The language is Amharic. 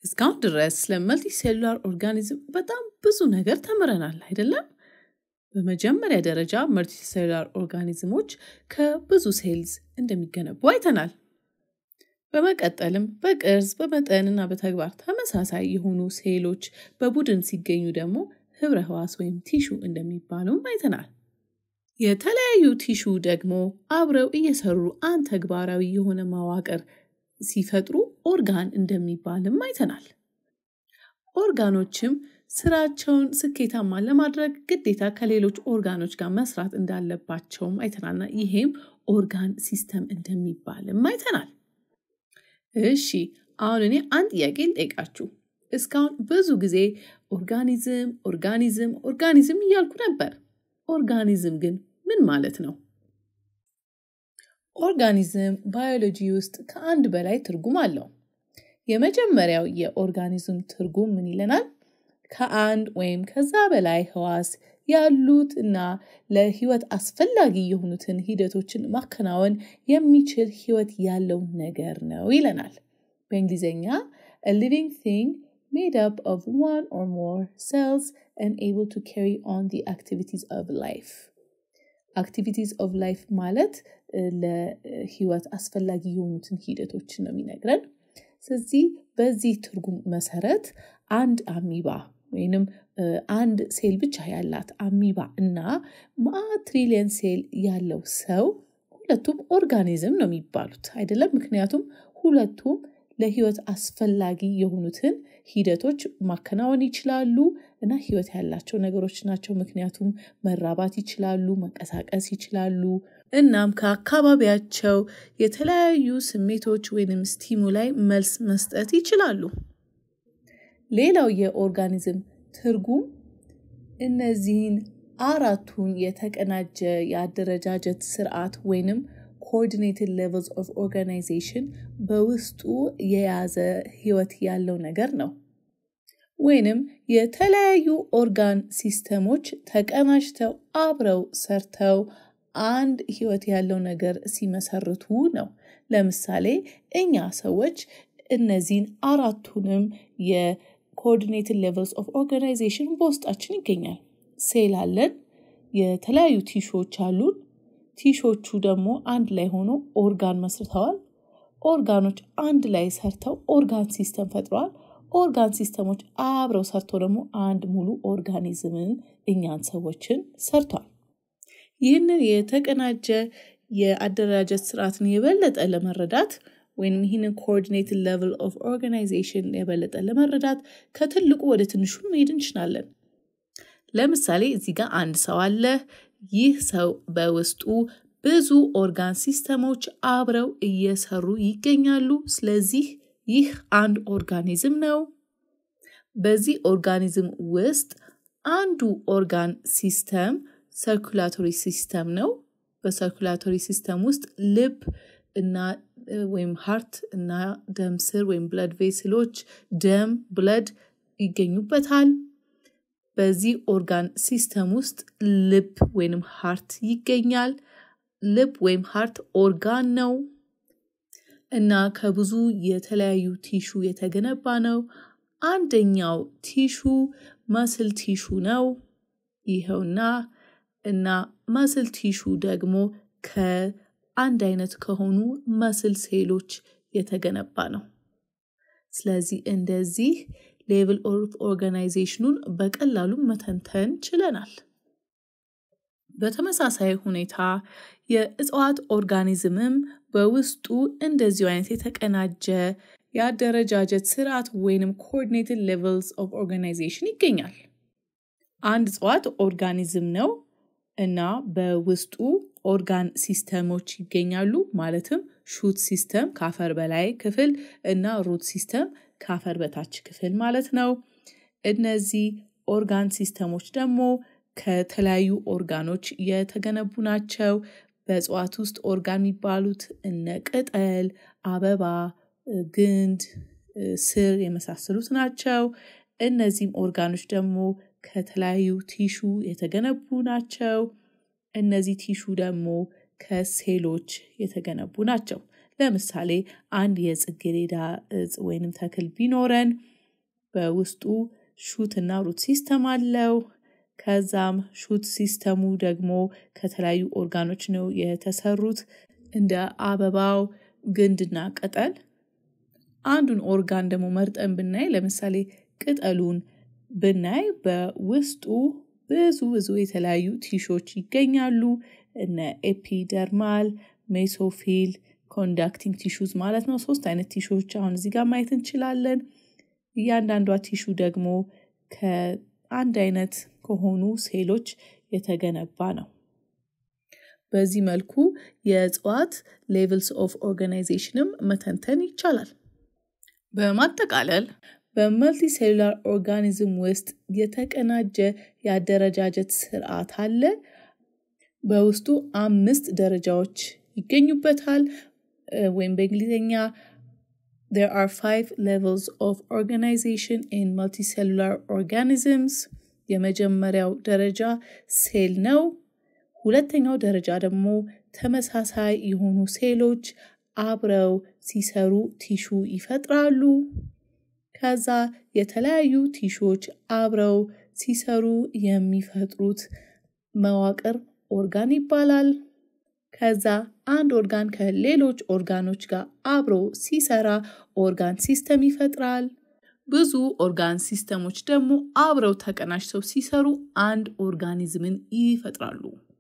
እስካሁን ድረስ ስለ መልቲ ሴሉላር ኦርጋኒዝም በጣም ብዙ ነገር ተምረናል አይደለም? በመጀመሪያ ደረጃ መልቲ ሴሉላር ኦርጋኒዝሞች ከብዙ ሴልዝ እንደሚገነቡ አይተናል። በመቀጠልም በቅርጽ በመጠንና በተግባር ተመሳሳይ የሆኑ ሴሎች በቡድን ሲገኙ ደግሞ ህብረ ህዋስ ወይም ቲሹ እንደሚባሉም አይተናል። የተለያዩ ቲሹ ደግሞ አብረው እየሰሩ አንድ ተግባራዊ የሆነ መዋቅር ሲፈጥሩ ኦርጋን እንደሚባልም አይተናል። ኦርጋኖችም ስራቸውን ስኬታማ ለማድረግ ግዴታ ከሌሎች ኦርጋኖች ጋር መስራት እንዳለባቸውም አይተናልና ይሄም ኦርጋን ሲስተም እንደሚባልም አይተናል። እሺ አሁን እኔ አንድ ጥያቄ ልጠይቃችሁ። እስካሁን ብዙ ጊዜ ኦርጋኒዝም ኦርጋኒዝም ኦርጋኒዝም እያልኩ ነበር። ኦርጋኒዝም ግን ምን ማለት ነው? ኦርጋኒዝም ባዮሎጂ ውስጥ ከአንድ በላይ ትርጉም አለው። የመጀመሪያው የኦርጋኒዝም ትርጉም ምን ይለናል? ከአንድ ወይም ከዛ በላይ ህዋስ ያሉት እና ለህይወት አስፈላጊ የሆኑትን ሂደቶችን ማከናወን የሚችል ህይወት ያለው ነገር ነው ይለናል። በእንግሊዝኛ a living thing made up of one or more cells and able to carry on the activities of life. activities of life ማለት ለህይወት አስፈላጊ የሆኑትን ሂደቶችን ነው የሚነግረን። ስለዚህ በዚህ ትርጉም መሰረት አንድ አሚባ ወይንም አንድ ሴል ብቻ ያላት አሚባ እና ትሪሊየን ሴል ያለው ሰው ሁለቱም ኦርጋኒዝም ነው የሚባሉት አይደለም? ምክንያቱም ሁለቱም ለህይወት አስፈላጊ የሆኑትን ሂደቶች ማከናወን ይችላሉ እና ህይወት ያላቸው ነገሮች ናቸው። ምክንያቱም መራባት ይችላሉ፣ መንቀሳቀስ ይችላሉ። እናም ከአካባቢያቸው የተለያዩ ስሜቶች ወይንም ስቲሙላይ መልስ መስጠት ይችላሉ። ሌላው የኦርጋኒዝም ትርጉም እነዚህን አራቱን የተቀናጀ የአደረጃጀት ስርዓት ወይንም ኮኦርዲኔትድ ሌቨልስ ኦፍ ኦርጋናይዜሽን በውስጡ የያዘ ህይወት ያለው ነገር ነው። ወይንም የተለያዩ ኦርጋን ሲስተሞች ተቀናጅተው አብረው ሰርተው አንድ ህይወት ያለው ነገር ሲመሰርቱ ነው። ለምሳሌ እኛ ሰዎች እነዚህን አራቱንም የኮኦርዲኔትድ ሌቨልስ ኦፍ ኦርጋናይዜሽን በውስጣችን ይገኛል። ሴል አለን፣ የተለያዩ ቲሾች አሉን። ቲሾቹ ደግሞ አንድ ላይ ሆኖ ኦርጋን መስርተዋል። ኦርጋኖች አንድ ላይ ሰርተው ኦርጋን ሲስተም ፈጥረዋል። ኦርጋን ሲስተሞች አብረው ሰርተው ደግሞ አንድ ሙሉ ኦርጋኒዝምን እኛን ሰዎችን ሰርቷል። ይህንን የተቀናጀ የአደረጃጀት ስርዓትን የበለጠ ለመረዳት ወይም ይህንን ኮኦርዲኔትድ ሌቨል ኦፍ ኦርጋናይዜሽን የበለጠ ለመረዳት ከትልቁ ወደ ትንሹ መሄድ እንችላለን። ለምሳሌ እዚህ ጋር አንድ ሰው አለ። ይህ ሰው በውስጡ ብዙ ኦርጋን ሲስተሞች አብረው እየሰሩ ይገኛሉ። ስለዚህ ይህ አንድ ኦርጋኒዝም ነው። በዚህ ኦርጋኒዝም ውስጥ አንዱ ኦርጋን ሲስተም ሰርኩላቶሪ ሲስተም ነው። በሰርኩላቶሪ ሲስተም ውስጥ ልብ እና ወይም ሃርት እና ደም ስር ወይም ብለድ ቬስሎች ደም ብለድ ይገኙበታል። በዚህ ኦርጋን ሲስተም ውስጥ ልብ ወይም ሃርት ይገኛል። ልብ ወይም ሃርት ኦርጋን ነው እና ከብዙ የተለያዩ ቲሹ የተገነባ ነው። አንደኛው ቲሹ መስል ቲሹ ነው። ይኸውና እና መስል ቲሹ ደግሞ ከአንድ አይነት ከሆኑ መስል ሴሎች የተገነባ ነው። ስለዚህ እንደዚህ ሌቭል ኦፍ ኦርጋናይዜሽኑን በቀላሉ መተንተን ችለናል። በተመሳሳይ ሁኔታ የእጽዋት ኦርጋኒዝምም በውስጡ እንደዚሁ አይነት የተቀናጀ የአደረጃጀት ስርዓት ወይንም ኮኦርዲኔትድ ሌቨልስ ኦፍ ኦርጋናይዜሽን ይገኛል። አንድ እጽዋት ኦርጋኒዝም ነው እና በውስጡ ኦርጋን ሲስተሞች ይገኛሉ። ማለትም ሹት ሲስተም ከአፈር በላይ ክፍል እና ሩት ሲስተም ከአፈር በታች ክፍል ማለት ነው። እነዚህ ኦርጋን ሲስተሞች ደግሞ ከተለያዩ ኦርጋኖች የተገነቡ ናቸው። በእጽዋት ውስጥ ኦርጋን የሚባሉት እነ ቅጠል፣ አበባ፣ ግንድ፣ ስር የመሳሰሉት ናቸው። እነዚህም ኦርጋኖች ደግሞ ከተለያዩ ቲሹ የተገነቡ ናቸው። እነዚህ ቲሹ ደግሞ ከሴሎች የተገነቡ ናቸው። ለምሳሌ አንድ የጽጌረዳ እጽ ወይንም ተክል ቢኖረን በውስጡ ሹት እና ሩት ሲስተም አለው። ከዛም ሹት ሲስተሙ ደግሞ ከተለያዩ ኦርጋኖች ነው የተሰሩት እንደ አበባው፣ ግንድና ቅጠል። አንዱን ኦርጋን ደግሞ መርጠን ብናይ ለምሳሌ ቅጠሉን ብናይ በውስጡ ብዙ ብዙ የተለያዩ ቲሾች ይገኛሉ። እነ ኤፒደርማል፣ ሜሶፊል፣ ኮንዳክቲንግ ቲሹዝ ማለት ነው። ሶስት አይነት ቲሾች አሁን እዚህ ጋር ማየት እንችላለን። እያንዳንዷ ቲሹ ደግሞ ከአንድ አይነት ከሆኑ ሴሎች የተገነባ ነው። በዚህ መልኩ የእጽዋት ሌቭልስ ኦፍ ኦርጋናይዜሽንም መተንተን ይቻላል። በማጠቃለል በመልቲ ሴሉላር ኦርጋኒዝም ውስጥ የተቀናጀ የአደረጃጀት ስርዓት አለ። በውስጡ አምስት ደረጃዎች ይገኙበታል። ወይም በእንግሊዝኛ there are five levels of organization in multicellular organisms የመጀመሪያው ደረጃ ሴል ነው። ሁለተኛው ደረጃ ደግሞ ተመሳሳይ የሆኑ ሴሎች አብረው ሲሰሩ ቲሹ ይፈጥራሉ። ከዛ የተለያዩ ቲሾች አብረው ሲሰሩ የሚፈጥሩት መዋቅር ኦርጋን ይባላል። ከዛ አንድ ኦርጋን ከሌሎች ኦርጋኖች ጋር አብሮ ሲሰራ ኦርጋን ሲስተም ይፈጥራል። ብዙ ኦርጋን ሲስተሞች ደግሞ አብረው ተቀናጅተው ሲሰሩ አንድ ኦርጋኒዝምን ይፈጥራሉ።